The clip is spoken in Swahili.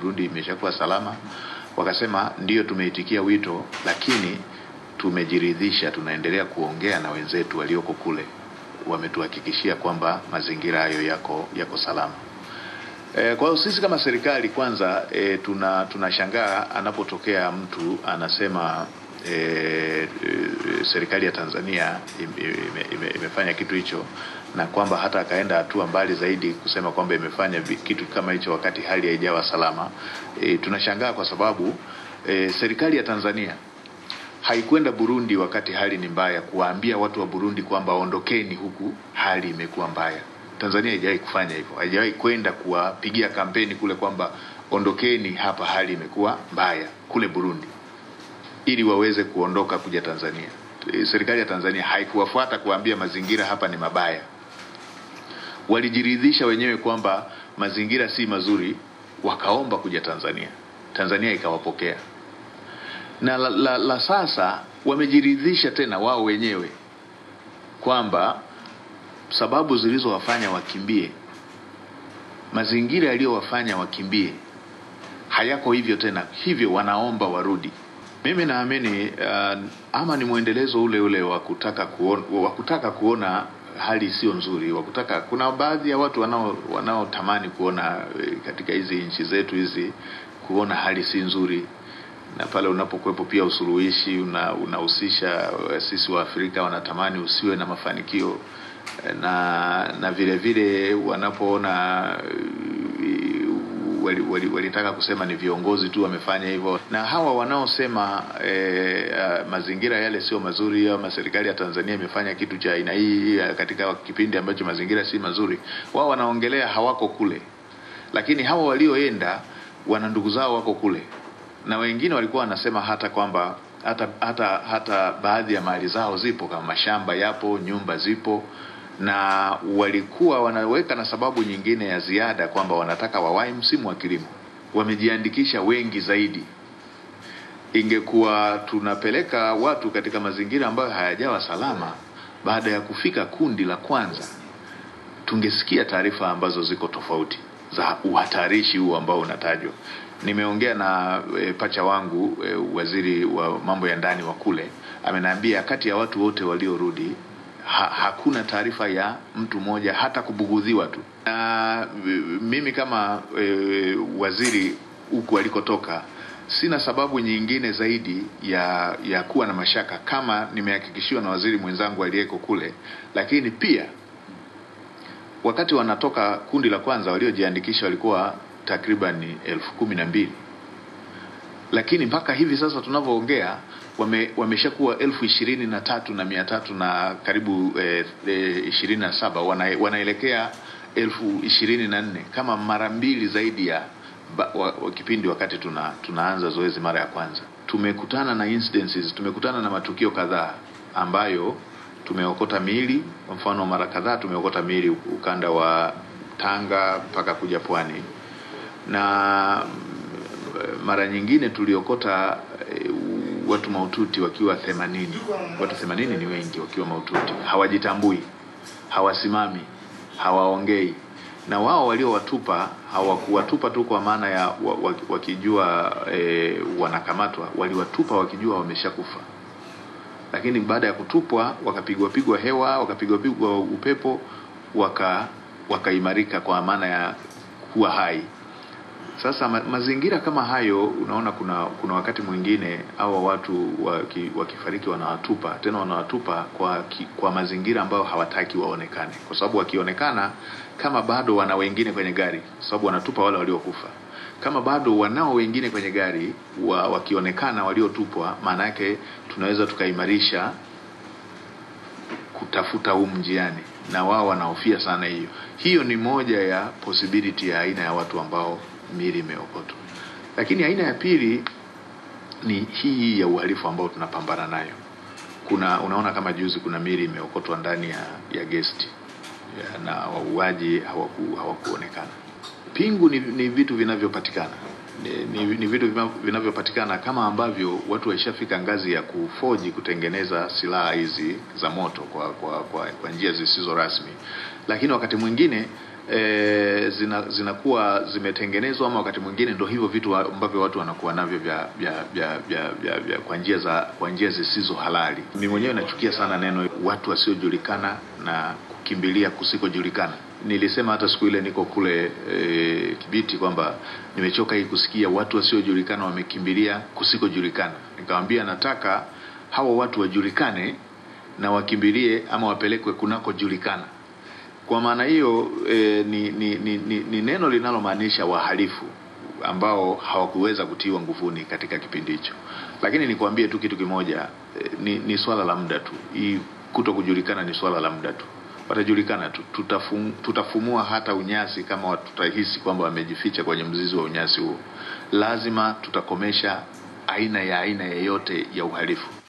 Burundi imeshakuwa salama. Wakasema ndiyo, tumeitikia wito, lakini tumejiridhisha, tunaendelea kuongea na wenzetu walioko kule, wametuhakikishia kwamba mazingira hayo yako yako salama. E, kwa hiyo sisi kama serikali kwanza e, tuna tunashangaa anapotokea mtu anasema e, e, serikali ya Tanzania ime, ime, ime, imefanya kitu hicho na kwamba hata akaenda hatua mbali zaidi kusema kwamba imefanya vi- kitu kama hicho wakati hali haijawa salama. E, tunashangaa kwa sababu e, serikali ya Tanzania haikwenda Burundi wakati hali ni mbaya kuwaambia watu wa Burundi kwamba ondokeni huku hali imekuwa mbaya. Tanzania haijawahi kufanya hivyo, haijawahi kwenda kuwapigia kampeni kule kwamba ondokeni hapa, hali imekuwa mbaya kule Burundi, ili waweze kuondoka kuja Tanzania. E, Serikali ya Tanzania haikuwafuata kuwaambia mazingira hapa ni mabaya, walijiridhisha wenyewe kwamba mazingira si mazuri, wakaomba kuja Tanzania, Tanzania ikawapokea na la, la, la sasa wamejiridhisha tena wao wenyewe kwamba sababu zilizowafanya wakimbie, mazingira yaliyowafanya wakimbie hayako hivyo tena, hivyo wanaomba warudi. Mimi naamini uh, ama ni mwendelezo ule ule wa kutaka kuona, wa kutaka kuona hali sio nzuri, wa kutaka kuna baadhi ya watu wanao wanaotamani kuona eh, katika hizi nchi zetu hizi kuona hali si nzuri na pale unapokuwepo pia usuluhishi una- unahusisha eh, sisi wa Afrika wanatamani usiwe na mafanikio eh, na na vile vile wanapoona eh, wali- wali- walitaka kusema ni viongozi tu wamefanya hivyo, na hawa wanaosema eh, ah, mazingira yale sio mazuri ama serikali ya Tanzania imefanya kitu cha aina hii ah, katika kipindi ambacho mazingira si mazuri, wao wanaongelea hawako kule, lakini hawa walioenda wana ndugu zao wako kule na wengine walikuwa wanasema hata kwamba hata hata hata baadhi ya mali zao zipo kama mashamba yapo, nyumba zipo, na walikuwa wanaweka na sababu nyingine ya ziada kwamba wanataka wawahi msimu wa kilimo. Wamejiandikisha wengi zaidi. Ingekuwa tunapeleka watu katika mazingira ambayo hayajawa salama, baada ya kufika kundi la kwanza, tungesikia taarifa ambazo ziko tofauti za uhatarishi huu ambao unatajwa. Nimeongea na e, pacha wangu e, waziri wa mambo ya ndani wa kule, ameniambia kati ya watu wote waliorudi ha, hakuna taarifa ya mtu mmoja hata kubugudhiwa tu. Na e, mimi kama e, waziri huku alikotoka sina sababu nyingine zaidi ya ya kuwa na mashaka kama nimehakikishiwa na waziri mwenzangu aliyeko kule, lakini pia wakati wanatoka kundi la kwanza waliojiandikisha walikuwa takriban elfu kumi na mbili lakini mpaka hivi sasa tunavyoongea wame, wameshakuwa elfu ishirini na tatu na mia tatu na karibu eh, eh, ishirini na saba wana, wanaelekea elfu ishirini na nne kama mara mbili zaidi ya ba, wa, wa kipindi wakati tuna, tunaanza zoezi mara ya kwanza. Tumekutana na incidences, tumekutana na matukio kadhaa ambayo tumeokota miili. Kwa mfano, mara kadhaa tumeokota miili ukanda wa Tanga mpaka kuja Pwani, na mm, mara nyingine tuliokota eh, watu mahututi wakiwa themanini. Watu themanini ni wengi, wakiwa mahututi, hawajitambui, hawasimami, hawaongei na wao waliowatupa hawakuwatupa tu kwa maana ya wa- wa- wakijua e, wanakamatwa, waliwatupa wakijua wameshakufa lakini baada ya kutupwa wakapigwa pigwa hewa wakapigwa pigwa upepo waka wakaimarika kwa maana ya kuwa hai. Sasa ma, mazingira kama hayo, unaona kuna kuna wakati mwingine hawa watu waki, wakifariki wanawatupa tena, wanawatupa kwa ki, kwa mazingira ambayo hawataki waonekane, kwa sababu wakionekana kama bado wana wengine kwenye gari, kwa sababu wanatupa wale waliokufa kama bado wanao wengine kwenye gari wa, wakionekana waliotupwa, maana yake tunaweza tukaimarisha kutafuta huu mjiani, na wao wanahofia sana hiyo. Hiyo ni moja ya possibility ya aina ya watu ambao miili imeokotwa, lakini aina ya pili ni hii ya uhalifu ambao tunapambana nayo. Kuna unaona kama juzi kuna miili imeokotwa ndani ya, ya gesti ya, na wauaji hawaku, hawakuonekana. Pingu ni, ni vitu vinavyopatikana ni, ni, ni vitu vina- vinavyopatikana kama ambavyo watu waishafika ngazi ya kufoji kutengeneza silaha hizi za moto kwa kwa, kwa, kwa njia zisizo rasmi, lakini wakati mwingine e, zina zinakuwa zimetengenezwa ama wakati mwingine ndo hivyo vitu ambavyo watu wanakuwa navyo vya vya vya vya, vya, vya kwa njia za kwa njia zisizo halali. Mimi mwenyewe nachukia sana neno watu wasiojulikana na kukimbilia kusikojulikana. Nilisema hata siku ile niko kule e, Kibiti kwamba nimechoka hii kusikia watu wasiojulikana wamekimbilia kusikojulikana. Nikamwambia nataka hawa watu wajulikane na wakimbilie ama wapelekwe kunakojulikana. Kwa maana hiyo e, ni, ni, ni, ni, ni neno linalomaanisha wahalifu ambao hawakuweza kutiwa nguvuni katika kipindi hicho. Lakini nikwambie tu kitu kimoja e, ni, ni swala la muda tu. Hii kuto kujulikana ni swala la muda tu, watajulikana tu. Tutafum, tutafumua hata unyasi kama tutahisi kwamba wamejificha kwenye mzizi wa unyasi huo. Lazima tutakomesha aina ya aina yeyote ya uhalifu.